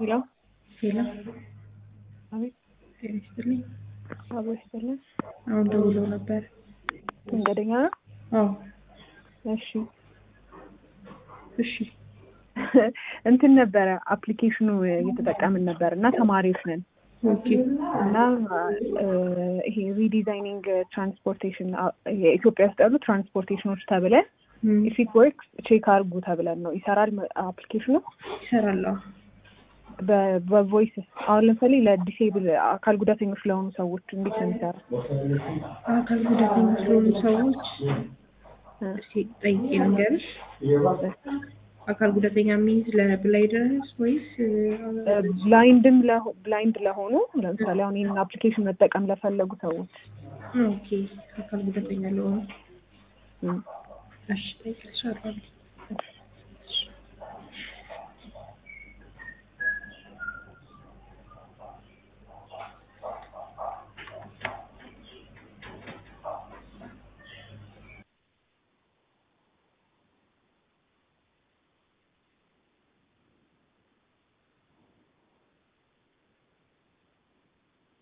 ሄሎ ሄሎ አቤት ጤና ይስጥልኝ። አቦ ይስጥልን። አሁን ደውለው ነበር። መንገደኛ ነው? አዎ እሺ እሺ እንትን ነበረ አፕሊኬሽኑ እየተጠቀምን ነበር እና ተማሪዎች ነን ኦኬ እና እ ይሄ ሪዲዛይኒንግ ትራንስፖርቴሽን የኢትዮጵያ ውስጥ ያሉ ትራንስፖርቴሽኖች ተብለን እም፣ ኢፊት ወርክስ ቼክ አርጉ ተብለን ነው። ይሰራል አፕሊኬሽኑ ይሰራል። አዎ በቮይስ አሁን ለምሳሌ ለዲሴብል አካል ጉዳተኞች ለሆኑ ሰዎች እንዴት ነው የሚሰራው? አካል ጉዳተኞች ለሆኑ ሰዎች እ እስኪ ጠይቄ ልንገርሽ። አካል ጉዳተኛ ሚንስ ለብላይደርስ ወይስ ብላይንድም ለሆ- ብላይንድ ለሆኑ ለምሳሌ አሁን ይህንን አፕሊኬሽን መጠቀም ለፈለጉ ሰዎች ኦኬ አካል ጉዳተኛ ለሆኑ እም። እሺ ጠይቅልሻለሁ።